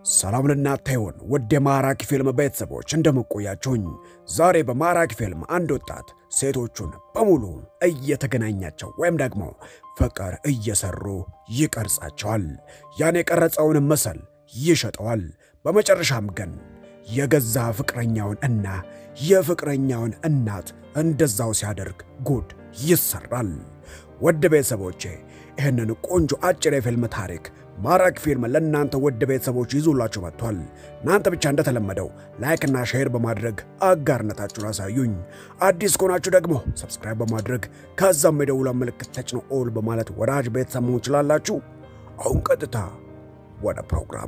ሰላም ለእናንተ ይሁን ውድ የማራኪ ፊልም ቤተሰቦች እንደምቆያችሁኝ። ዛሬ በማራኪ ፊልም አንድ ወጣት ሴቶቹን በሙሉ እየተገናኛቸው ወይም ደግሞ ፍቅር እየሰሩ ይቀርጻቸዋል። ያን የቀረጸውን ምስል ይሸጠዋል። በመጨረሻም ግን የገዛ ፍቅረኛውን እና የፍቅረኛውን እናት እንደዛው ሲያደርግ ጉድ ይሰራል። ውድ ቤተሰቦቼ ይህንን ቆንጆ አጭር የፊልም ታሪክ ማራኪ ፊልም ለእናንተ ውድ ቤተሰቦች ይዞላችሁ መጥቷል። እናንተ ብቻ እንደተለመደው ላይክና ሼር በማድረግ አጋርነታችሁን አሳዩኝ። አዲስ ከሆናችሁ ደግሞ ሰብስክራይብ በማድረግ ከዛም የደውላ ምልክት ተጭኖ ኦል በማለት ወዳጅ ቤተሰብ መሆን ትችላላችሁ። አሁን ቀጥታ ወደ ፕሮግራሙ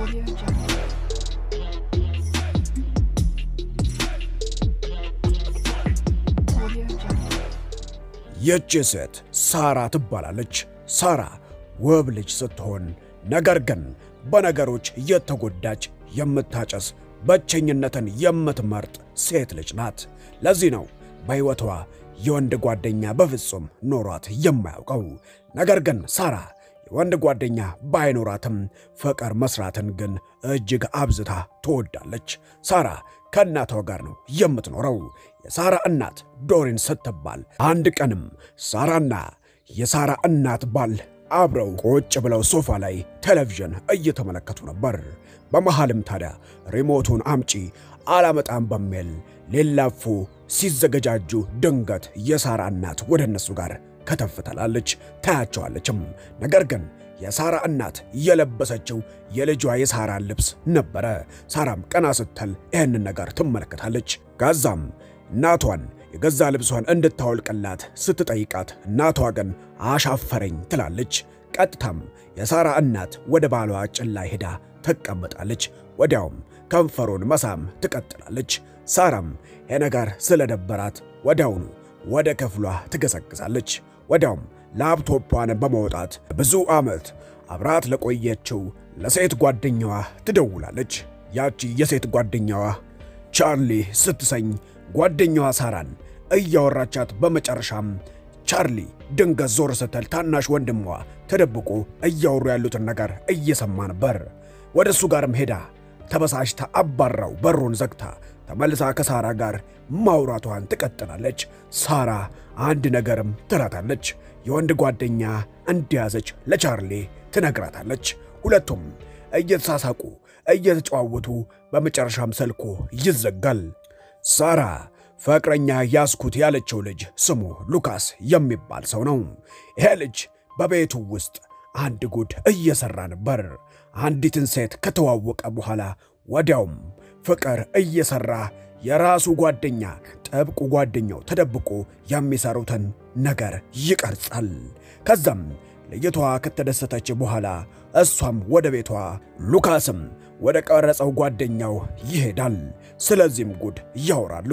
ይህች ሴት ሳራ ትባላለች። ሳራ ውብ ልጅ ስትሆን ነገር ግን በነገሮች የተጎዳች የምታጨስ ብቸኝነትን የምትመርጥ ሴት ልጅ ናት። ለዚህ ነው በሕይወቷ የወንድ ጓደኛ በፍጹም ኖሯት የማያውቀው። ነገር ግን ሳራ የወንድ ጓደኛ ባይኖራትም ፍቅር መስራትን ግን እጅግ አብዝታ ትወዳለች። ሳራ ከእናቷ ጋር ነው የምትኖረው። የሳራ እናት ዶሪን ስትባል አንድ ቀንም ሳራና የሳራ እናት ባል አብረው ቁጭ ብለው ሶፋ ላይ ቴሌቪዥን እየተመለከቱ ነበር። በመሃልም ታዲያ ሪሞቱን አምጪ አላመጣም በሚል ሊላፉ ሲዘገጃጁ ድንገት የሳራ እናት ወደ እነሱ ጋር ከተፍ ትላለች፣ ታያቸዋለችም። ነገር ግን የሳራ እናት የለበሰችው የልጇ የሳራን ልብስ ነበረ። ሳራም ቀና ስትል ይህንን ነገር ትመለከታለች። ከዛም እናቷን የገዛ ልብሷን እንድታወልቅላት ስትጠይቃት እናቷ ግን አሻፈረኝ ትላለች። ቀጥታም የሳራ እናት ወደ ባሏ ጭን ላይ ሄዳ ትቀመጣለች። ወዲያውም ከንፈሩን መሳም ትቀጥላለች። ሳራም የነገር ስለደበራት ወዲያውኑ ወደ ክፍሏ ትገሰግሳለች። ወዲያውም ላፕቶቿን በማውጣት ብዙ ዓመት አብራት ለቆየችው ለሴት ጓደኛዋ ትደውላለች። ያቺ የሴት ጓደኛዋ ቻርሊ ስትሰኝ ጓደኛዋ ሳራን እያወራቻት በመጨረሻም ቻርሊ ድንገት ዞር ስትል ታናሽ ወንድሟ ተደብቆ እያወሩ ያሉትን ነገር እየሰማ ነበር። ወደ እሱ ጋርም ሄዳ ተበሳጭታ አባራው በሩን ዘግታ ተመልሳ ከሳራ ጋር ማውራቷን ትቀጥላለች። ሳራ አንድ ነገርም ትላታለች። የወንድ ጓደኛ እንደያዘች ለቻርሊ ትነግራታለች። ሁለቱም እየተሳሳቁ እየተጨዋወቱ በመጨረሻም ስልኩ ይዘጋል። ሳራ ፍቅረኛ ያስኩት ያለችው ልጅ ስሙ ሉካስ የሚባል ሰው ነው። ይሄ ልጅ በቤቱ ውስጥ አንድ ጉድ እየሰራ ነበር። አንዲትን ሴት ከተዋወቀ በኋላ ወዲያውም ፍቅር እየሰራ የራሱ ጓደኛ ጥብቁ ጓደኛው ተደብቆ የሚሰሩትን ነገር ይቀርጻል። ከዛም ልጅቷ ከተደሰተች በኋላ እሷም ወደ ቤቷ፣ ሉካስም ወደ ቀረጸው ጓደኛው ይሄዳል። ስለዚህም ጉድ ያወራሉ።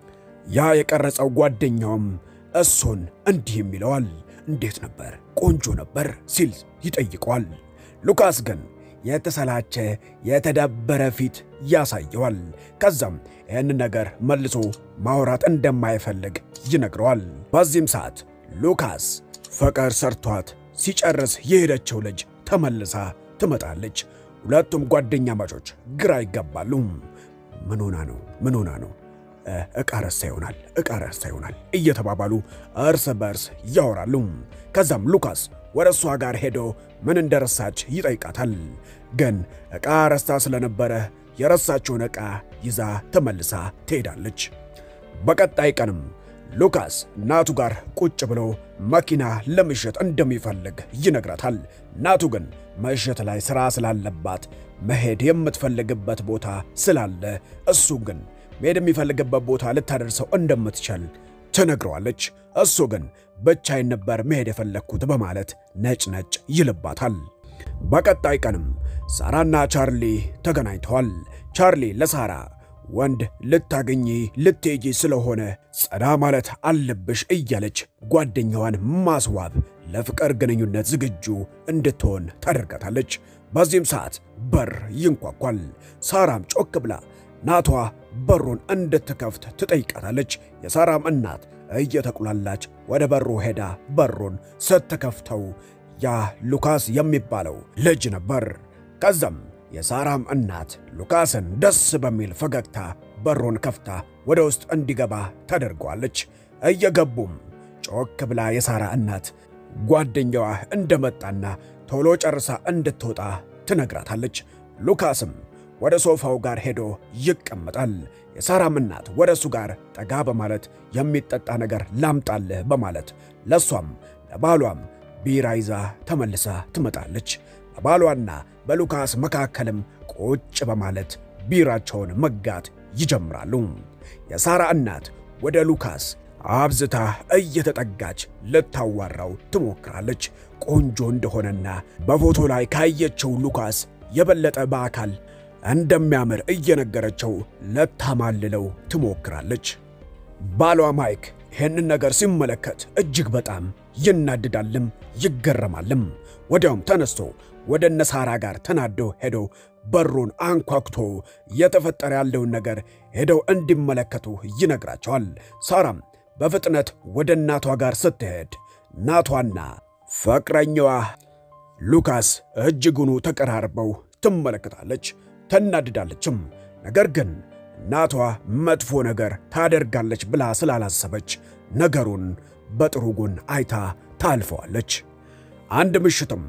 ያ የቀረጸው ጓደኛውም እሱን እንዲህም ይለዋል። እንዴት ነበር? ቆንጆ ነበር ሲል ይጠይቀዋል። ሉካስ ግን የተሰላቸ የተደበረ ፊት ያሳየዋል። ከዛም ይህን ነገር መልሶ ማውራት እንደማይፈልግ ይነግረዋል። በዚህም ሰዓት ሉካስ ፍቅር ሰርቷት ሲጨርስ የሄደችው ልጅ ተመልሳ ትመጣለች። ሁለቱም ጓደኛ ማቾች ግራ ይገባሉ። ምን ሆና ነው? ምን ሆና ነው? ዕቃ ረስታ ይሆናል፣ ዕቃ ረስታ ይሆናል እየተባባሉ እርስ በርስ ያወራሉ። ከዛም ሉካስ ወደ እሷ ጋር ሄዶ ምን እንደረሳች ይጠይቃታል። ግን ዕቃ ረስታ ስለነበረ የረሳችውን ዕቃ ይዛ ተመልሳ ትሄዳለች። በቀጣይ ቀንም ሉካስ እናቱ ጋር ቁጭ ብሎ መኪና ለምሽት እንደሚፈልግ ይነግራታል። እናቱ ግን ምሽት ላይ ሥራ ስላለባት መሄድ የምትፈልግበት ቦታ ስላለ እሱ ግን መሄድ የሚፈልግበት ቦታ ልታደርሰው እንደምትችል ትነግረዋለች። እሱ ግን ብቻዬን ነበር መሄድ የፈለግኩት በማለት ነጭ ነጭ ይልባታል። በቀጣይ ቀንም ሳራና ቻርሊ ተገናኝተዋል። ቻርሊ ለሳራ ወንድ ልታገኚ ልትሄጂ ስለሆነ ጸዳ ማለት አለብሽ እያለች ጓደኛዋን ማስዋብ ለፍቅር ግንኙነት ዝግጁ እንድትሆን ታደርጋታለች። በዚህም ሰዓት በር ይንኳኳል። ሳራም ጮክ ብላ እናቷ በሩን እንድትከፍት ትጠይቃታለች። የሳራም እናት እየተቁላላች ወደ በሩ ሄዳ በሩን ስትከፍተው ያ ሉካስ የሚባለው ልጅ ነበር። ከዛም የሳራም እናት ሉካስን ደስ በሚል ፈገግታ በሩን ከፍታ ወደ ውስጥ እንዲገባ ታደርገዋለች። እየገቡም ጮክ ብላ የሳራ እናት ጓደኛዋ እንደመጣና ቶሎ ጨርሳ እንድትወጣ ትነግራታለች። ሉካስም ወደ ሶፋው ጋር ሄዶ ይቀመጣል። የሳራም እናት ወደ እሱ ጋር ጠጋ በማለት የሚጠጣ ነገር ላምጣልህ በማለት ለሷም ለባሏም ቢራ ይዛ ተመልሳ ትመጣለች። በባሏና በሉካስ መካከልም ቁጭ በማለት ቢራቸውን መጋት ይጀምራሉ። የሳራ እናት ወደ ሉካስ አብዝታ እየተጠጋች ልታዋራው ትሞክራለች። ቆንጆ እንደሆነና በፎቶ ላይ ካየችው ሉካስ የበለጠ በአካል እንደሚያምር እየነገረችው ለታማልለው ትሞክራለች። ባሏ ማይክ ይህንን ነገር ሲመለከት እጅግ በጣም ይናድዳልም ይገረማልም። ወዲያውም ተነስቶ ወደ እነ ሳራ ጋር ተናዶ ሄዶ በሩን አንኳኩቶ እየተፈጠረ ያለውን ነገር ሄደው እንዲመለከቱ ይነግራቸዋል። ሳራም በፍጥነት ወደ እናቷ ጋር ስትሄድ እናቷና ፍቅረኛዋ ሉካስ እጅጉኑ ተቀራርበው ትመለከታለች። ትናድዳለችም። ነገር ግን እናቷ መጥፎ ነገር ታደርጋለች ብላ ስላላሰበች ነገሩን በጥሩ ጎን አይታ ታልፈዋለች። አንድ ምሽትም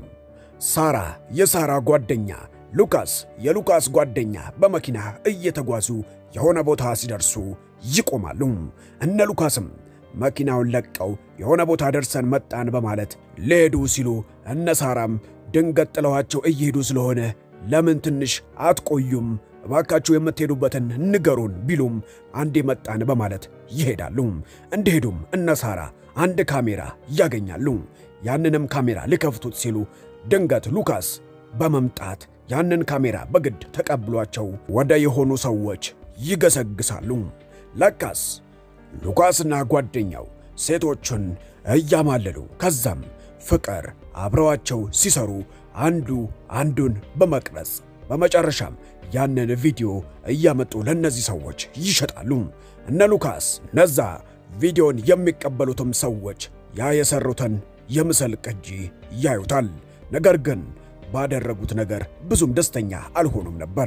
ሳራ የሳራ ጓደኛ ሉካስ የሉካስ ጓደኛ በመኪና እየተጓዙ የሆነ ቦታ ሲደርሱ ይቆማሉ። እነ ሉካስም መኪናውን ለቀው የሆነ ቦታ ደርሰን መጣን በማለት ሊሄዱ ሲሉ እነ ሳራም ድንገት ጥለዋቸው እየሄዱ ስለሆነ ለምን ትንሽ አትቆዩም? እባካችሁ የምትሄዱበትን ንገሩን ቢሉም አንዴ መጣን በማለት ይሄዳሉ። እንደሄዱም እነ ሳራ አንድ ካሜራ ያገኛሉ። ያንንም ካሜራ ሊከፍቱት ሲሉ ድንገት ሉካስ በመምጣት ያንን ካሜራ በግድ ተቀብሏቸው ወደ የሆኑ ሰዎች ይገሰግሳሉ። ለካስ ሉካስና ጓደኛው ሴቶቹን እያማለሉ ከዛም ፍቅር አብረዋቸው ሲሰሩ አንዱ አንዱን በመቅረጽ በመጨረሻም ያንን ቪዲዮ እያመጡ ለእነዚህ ሰዎች ይሸጣሉ። እነ ሉካስ እነዛ ቪዲዮን የሚቀበሉትም ሰዎች ያ የሰሩትን የምስል ቅጂ ያዩታል። ነገር ግን ባደረጉት ነገር ብዙም ደስተኛ አልሆኑም ነበር።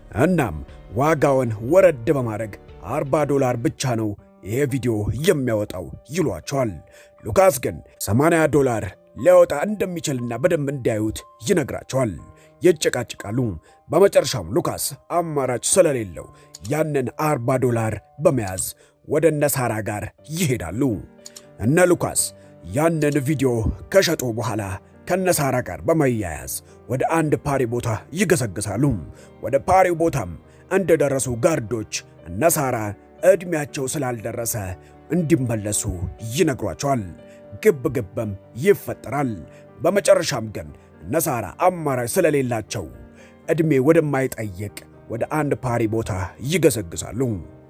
እናም ዋጋውን ወረድ በማድረግ 40 ዶላር ብቻ ነው ይሄ ቪዲዮ የሚያወጣው ይሏቸዋል። ሉካስ ግን 80 ዶላር ሊያወጣ እንደሚችልና በደንብ እንዲያዩት ይነግራቸዋል። ይጨቃጭቃሉ። በመጨረሻም ሉካስ አማራጭ ስለሌለው ያንን 40 ዶላር በመያዝ ወደ እነ ሳራ ጋር ይሄዳሉ። እነ ሉካስ ያንን ቪዲዮ ከሸጡ በኋላ ከነሳራ ጋር በመያያዝ ወደ አንድ ፓሪ ቦታ ይገሰግሳሉ። ወደ ፓሪው ቦታም እንደደረሱ ጋርዶች እነሳራ ዕድሜያቸው ስላልደረሰ እንዲመለሱ ይነግሯቸዋል። ግብ ግብም ይፈጠራል። በመጨረሻም ግን እነሳራ አማራጭ ስለሌላቸው ዕድሜ ወደማይጠይቅ ወደ አንድ ፓሪ ቦታ ይገሰግሳሉ።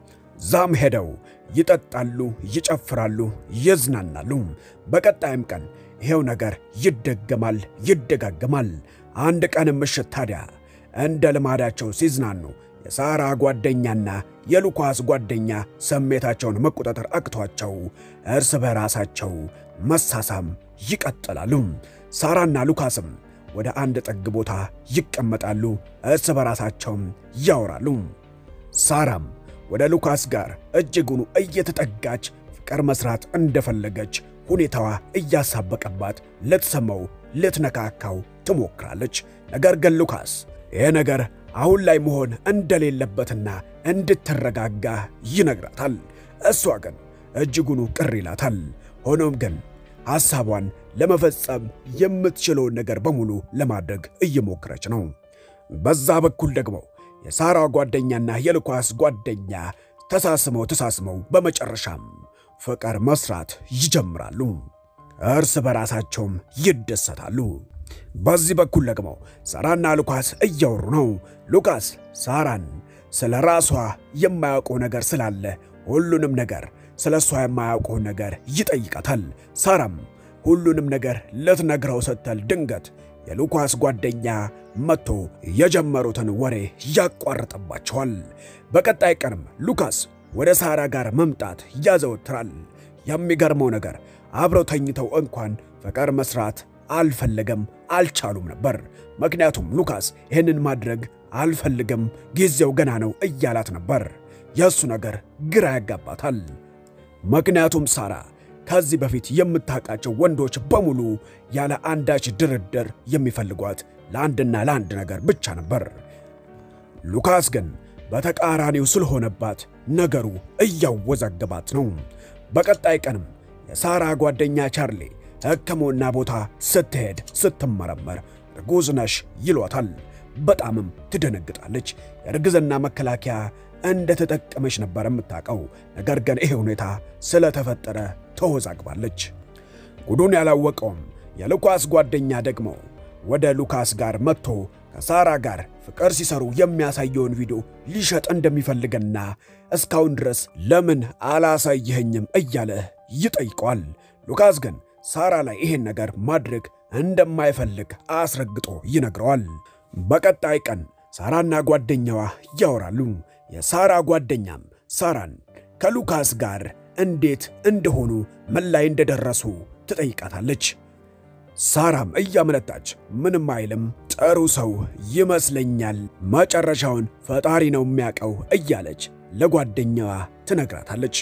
ዛም ሄደው ይጠጣሉ፣ ይጨፍራሉ፣ ይዝናናሉ። በቀጣይም ቀን ይሄው ነገር ይደገማል፣ ይደጋገማል። አንድ ቀን ምሽት ታዲያ እንደ ልማዳቸው ሲዝናኑ የሳራ ጓደኛና የሉካስ ጓደኛ ስሜታቸውን መቆጣጠር አቅቷቸው እርስ በራሳቸው መሳሳም ይቀጥላሉ። ሳራና ሉካስም ወደ አንድ ጥግ ቦታ ይቀመጣሉ፣ እርስ በራሳቸውም ያወራሉ። ሳራም ወደ ሉካስ ጋር እጅጉኑ እየተጠጋች ፍቅር መስራት እንደፈለገች ሁኔታዋ እያሳበቀባት ልትሰማው ልትነካካው ትሞክራለች። ነገር ግን ሉካስ ይህ ነገር አሁን ላይ መሆን እንደሌለበትና እንድትረጋጋ ይነግራታል። እሷ ግን እጅጉኑ ቅር ይላታል። ሆኖም ግን ሐሳቧን ለመፈጸም የምትችለውን ነገር በሙሉ ለማድረግ እየሞከረች ነው። በዛ በኩል ደግሞ የሳራ ጓደኛና የሉካስ ጓደኛ ተሳስመው ተሳስመው በመጨረሻም ፍቅር መስራት ይጀምራሉ። እርስ በራሳቸውም ይደሰታሉ። በዚህ በኩል ደግሞ ሳራና ሉካስ እያወሩ ነው። ሉካስ ሳራን ስለ ራሷ የማያውቀው ነገር ስላለ ሁሉንም ነገር ስለ እሷ የማያውቀውን ነገር ይጠይቃታል። ሳራም ሁሉንም ነገር ልትነግረው ስትል ድንገት የሉካስ ጓደኛ መጥቶ የጀመሩትን ወሬ ያቋርጥባቸዋል። በቀጣይ ቀንም ሉካስ ወደ ሳራ ጋር መምጣት ያዘወትራል። የሚገርመው ነገር አብረው ተኝተው እንኳን ፍቅር መስራት አልፈለገም አልቻሉም ነበር። ምክንያቱም ሉካስ ይህንን ማድረግ አልፈልግም፣ ጊዜው ገና ነው እያላት ነበር። የእሱ ነገር ግራ ያጋባታል። ምክንያቱም ሳራ ከዚህ በፊት የምታውቃቸው ወንዶች በሙሉ ያለ አንዳች ድርድር የሚፈልጓት ለአንድና ለአንድ ነገር ብቻ ነበር። ሉካስ ግን በተቃራኒው ስለሆነባት ነገሩ እያወዛገባት ነው። በቀጣይ ቀንም የሳራ ጓደኛ ቻርሊ ሕክምና ቦታ ስትሄድ ስትመረመር እርጉዝ ነሽ ይሏታል። በጣምም ትደነግጣለች። የእርግዝና መከላከያ እንደተጠቀመች ነበር የምታውቀው። ነገር ግን ይሄ ሁኔታ ስለተፈጠረ ተወዛግባለች። ጉዱን ያላወቀውም የሉካስ ጓደኛ ደግሞ ወደ ሉካስ ጋር መጥቶ ከሳራ ጋር ፍቅር ሲሰሩ የሚያሳየውን ቪዲዮ ሊሸጥ እንደሚፈልግና እስካሁን ድረስ ለምን አላሳየኸኝም እያለ ይጠይቀዋል። ሉካስ ግን ሳራ ላይ ይሄን ነገር ማድረግ እንደማይፈልግ አስረግጦ ይነግረዋል። በቀጣይ ቀን ሳራና ጓደኛዋ ያወራሉ። የሳራ ጓደኛም ሳራን ከሉካስ ጋር እንዴት እንደሆኑ ምን ላይ እንደደረሱ ትጠይቃታለች። ሳራም እያመነታች ምንም አይልም፣ ጥሩ ሰው ይመስለኛል፣ መጨረሻውን ፈጣሪ ነው የሚያውቀው እያለች ለጓደኛዋ ትነግራታለች።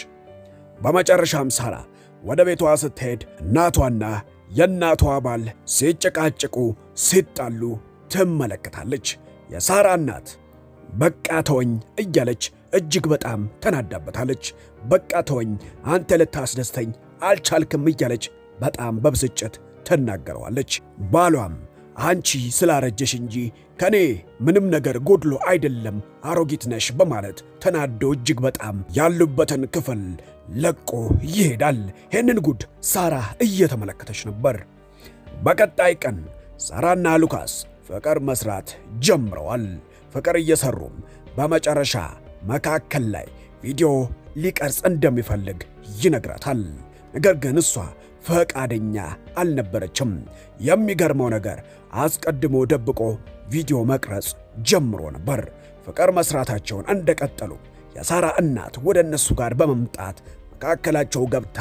በመጨረሻም ሳራ ወደ ቤቷ ስትሄድ እናቷና የእናቷ ባል ሲጨቃጭቁ ሲጣሉ ትመለከታለች። የሳራ እናት በቃ ተወኝ እያለች እጅግ በጣም ተናዳበታለች። በቃ ተወኝ፣ አንተ ልታስደስተኝ አልቻልክም እያለች በጣም በብስጭት ትናገረዋለች። ባሏም አንቺ ስላረጀሽ እንጂ ከኔ ምንም ነገር ጎድሎ አይደለም፣ አሮጊት ነሽ በማለት ተናዶ እጅግ በጣም ያሉበትን ክፍል ለቆ ይሄዳል። ይህንን ጉድ ሳራ እየተመለከተች ነበር። በቀጣይ ቀን ሳራና ሉካስ ፍቅር መስራት ጀምረዋል። ፍቅር እየሰሩም በመጨረሻ መካከል ላይ ቪዲዮ ሊቀርጽ እንደሚፈልግ ይነግራታል። ነገር ግን እሷ ፈቃደኛ አልነበረችም። የሚገርመው ነገር አስቀድሞ ደብቆ ቪዲዮ መቅረጽ ጀምሮ ነበር። ፍቅር መስራታቸውን እንደቀጠሉ የሳራ እናት ወደ እነሱ ጋር በመምጣት መካከላቸው ገብታ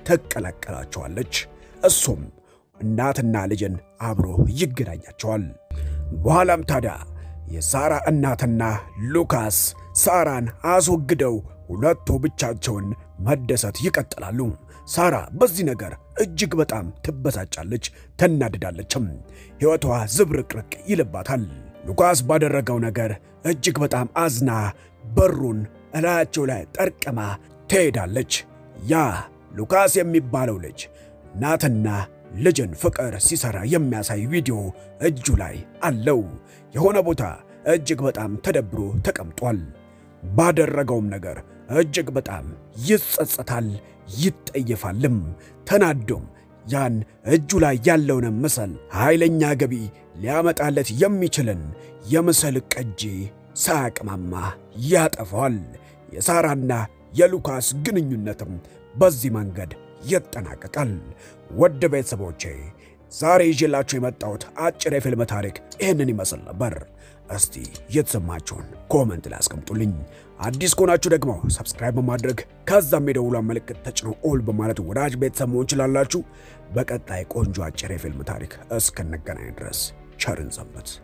ትቀላቀላቸዋለች። እሱም እናትና ልጅን አብሮ ይገናኛቸዋል። በኋላም ታዲያ የሳራ እናትና ሉካስ ሳራን አስወግደው ሁለቱ ብቻቸውን መደሰት ይቀጥላሉ። ሳራ በዚህ ነገር እጅግ በጣም ትበሳጫለች፣ ትናድዳለችም። ሕይወቷ ዝብርቅርቅ ይልባታል። ሉካስ ባደረገው ነገር እጅግ በጣም አዝና በሩን እላያቸው ላይ ጠርቅማ ትሄዳለች። ያ ሉካስ የሚባለው ልጅ እናትና ልጅን ፍቅር ሲሰራ የሚያሳይ ቪዲዮ እጁ ላይ አለው። የሆነ ቦታ እጅግ በጣም ተደብሮ ተቀምጧል። ባደረገውም ነገር እጅግ በጣም ይጸጸታል፣ ይጠየፋልም። ተናዶም ያን እጁ ላይ ያለውን ምስል ኃይለኛ ገቢ ሊያመጣለት የሚችልን የምስል ቅጂ ሳያቅማማ ያጠፋዋል። የሳራና የሉካስ ግንኙነትም በዚህ መንገድ ይጠናቀቃል። ወደ ቤተሰቦቼ ዛሬ ይዤላችሁ የመጣሁት አጭር የፊልም ታሪክ ይህንን ይመስል ነበር። እስቲ የተሰማችሁን ኮመንት ላይ አስቀምጡልኝ። አዲስ ከሆናችሁ ደግሞ ሰብስክራይብ በማድረግ ከዛም የደውሏን ምልክት ተጭኖ ኦል በማለት ወዳጅ ቤተሰብ መሆን ችላላችሁ። በቀጣይ ቆንጆ አጭር የፊልም ታሪክ እስክንገናኝ ድረስ ቸርን ሰንብት።